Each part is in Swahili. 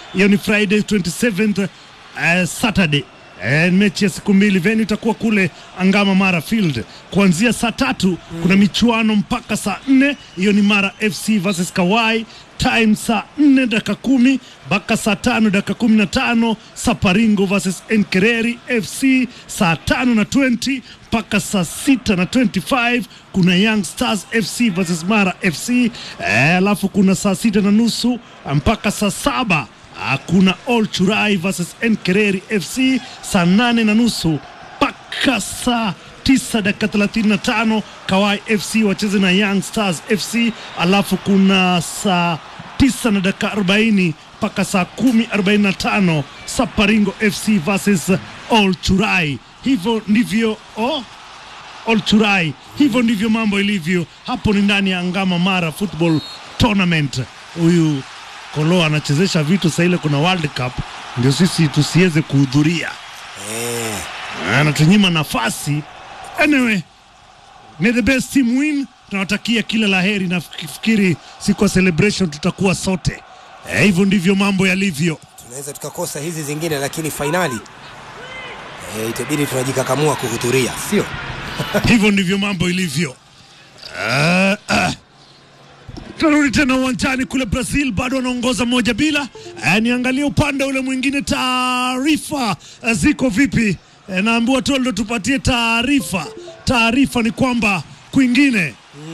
hiyo ni Friday 27th uh, Saturday E, mechi ya siku mbili venue itakuwa kule Angama Mara Field kuanzia saa tatu mm. kuna michuano mpaka saa nne hiyo ni Mara FC versus Kawai time saa nne dakika kumi mpaka saa tano dakika kumi na tano Saparingo versus Enkereri FC saa tano na 20 mpaka saa sita na 25 kuna Young Stars FC versus Mara FC alafu e, kuna saa sita na nusu mpaka saa saba kuna All Churai versus Enkereri FC saa nane na nusu mpaka saa tisa dakika thelathini na tano Kawai FC wacheze na Young Stars FC, alafu kuna saa tisa na dakika arobaini mpaka saa kumi arobaini na tano Saparingo FC versus All Churai. Hivyo ndivyo oh, All Churai, hivyo ndivyo mambo ilivyo hapo. Ni ndani ya Angama Mara Football Tournament. Huyu Kolo anachezesha vitu saa ile kuna World Cup, ndio sisi tusiweze kuhudhuria Eh, anatunyima nafasi. Anyway, may the best team win. Tunawatakia kila laheri na fikiri siku ya celebration tutakuwa sote. Eh, hivyo ndivyo mambo yalivyo. tunaweza tukakosa hizi zingine, lakini fainali eh, itabidi tunajikakamua kuhudhuria, sio? hivyo ndivyo mambo ilivyo. Ah, ah. Tunarudi tena uwanjani kule Brazil, bado wanaongoza moja bila. Eh, niangalie upande ule mwingine, taarifa eh, ziko vipi? Eh, naambiwa tu ndo tupatie taarifa. Taarifa ni kwamba kwingine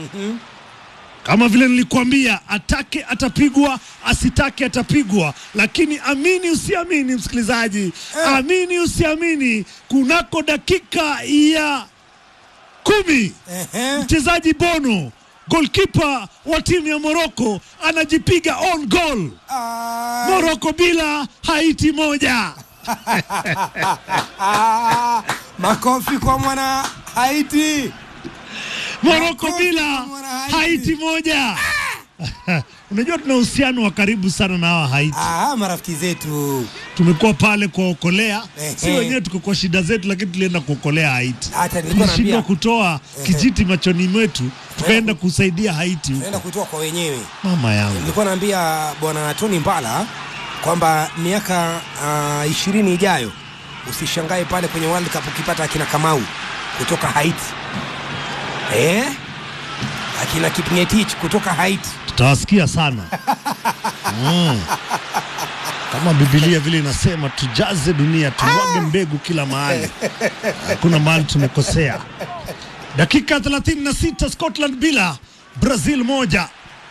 kama vile nilikwambia, atake atapigwa, asitake atapigwa. Lakini amini usiamini, msikilizaji, amini usiamini, kunako dakika ya kumi Ehe. mchezaji Bono golkipa wa timu ya Moroko anajipiga on goal. Ah, Moroko bila Haiti moja. ah, makofi kwa mwana Haiti. Moroko Makofi bila kwa mwana Haiti. Haiti moja. Unajua tuna uhusiano wa karibu sana na hawa Haiti. Ah, marafiki zetu Tumekuwa pale kuwaokolea, si Ehe. wenyewe tuko kwa shida zetu, lakini tulienda kuokolea Haiti. hata nilikuwa Tulishindwa naambia kutoa kijiti machoni mwetu, tukaenda kusaidia Haiti huko. naenda kutoa kwa wenyewe. Mama yangu Nilikuwa naambia bwana Tony Mbala kwamba miaka ah, ishirini ijayo usishangae pale kwenye World Cup ukipata akina Kamau kutoka Haiti eh? akina Kipngetich kutoka Haiti tutawasikia sana mm. Kama Biblia vile inasema tujaze dunia, tumwage mbegu kila mahali, hakuna mahali tumekosea. Dakika 36 Scotland bila Brazil moja.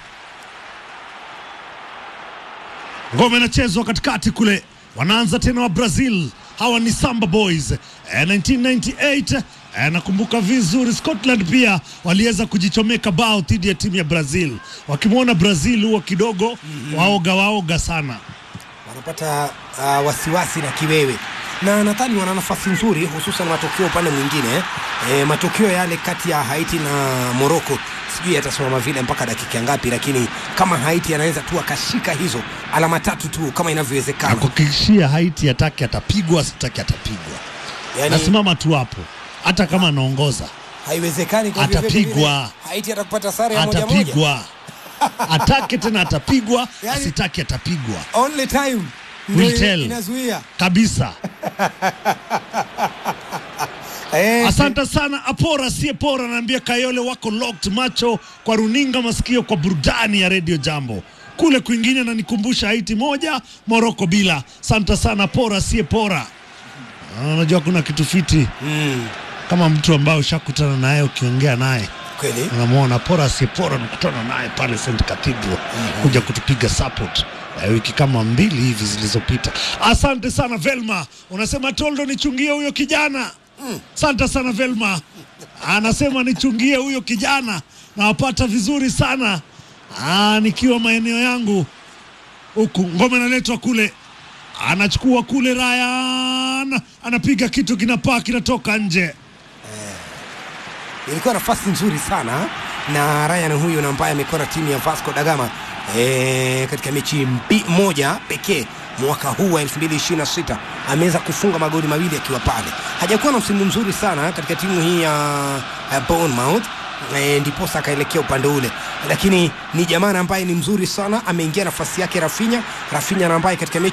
Ngome inachezwa katikati kule, wanaanza tena wa Brazil. Hawa ni Samba Boys eh, 1998 eh, nakumbuka vizuri. Scotland pia waliweza kujichomeka bao dhidi ya timu ya Brazil. Wakimwona Brazil huwa kidogo waoga waoga sana. wanapata uh, wasiwasi na kiwewe na nadhani wana nafasi nzuri hususan matokeo upande mwingine e, matokeo yale kati ya Haiti na Morocco sijui yatasimama vile mpaka dakika ngapi, lakini kama Haiti anaweza tu akashika hizo alama tatu tu kama inavyowezekana, Nakuhakikishia Haiti ataki atapigwa, asitaki atapigwa. yani Nasimama tu hapo, hata kama anaongoza haiwezekani kwa vyovyote Atapigwa. vile Haiti atakupata sare ya moja moja. atapigwa, atake tena atapigwa, Yani- asitaki atapigwa Only time Will ndio tell. inazuia kabisa. eh, Asante sana Apora sie Pora, naambia Kayole wako locked, macho kwa runinga, masikio kwa burudani ya Radio Jambo. Kule kwingine nanikumbusha Haiti moja Moroko bila. Asante sana Pora sie Pora. Ah, Unajua kuna kitu fiti mm, kama mtu ambaye ushakutana naye ukiongea naye kweli unamwona Pora sie Pora, nakutana naye pale St Cathedral kuja kutupiga support eh, wiki kama mbili hivi zilizopita. Asante sana Velma, unasema Toldo nichungie huyo kijana. Asante sana Velma, anasema nichungie huyo kijana, nawapata vizuri sana ah, nikiwa maeneo yangu huku. Ngome inaletwa kule, anachukua kule, Ryan anapiga kitu kinapaa, kinatoka nje. ilikuwa nafasi nzuri sana na Ryan huyu na ambaye amekuwa na timu ya Vasco da Gama e, katika mechi mbi, moja pekee mwaka huu wa 2026 ameweza kufunga magoli mawili akiwa pale. Hajakuwa na msimu mzuri sana katika timu hii ya, ya Bournemouth e, ndiposa akaelekea upande ule, lakini ni jamaa ambaye ni mzuri sana. Ameingia nafasi yake Rafinha, Rafinha na ambaye katika mechi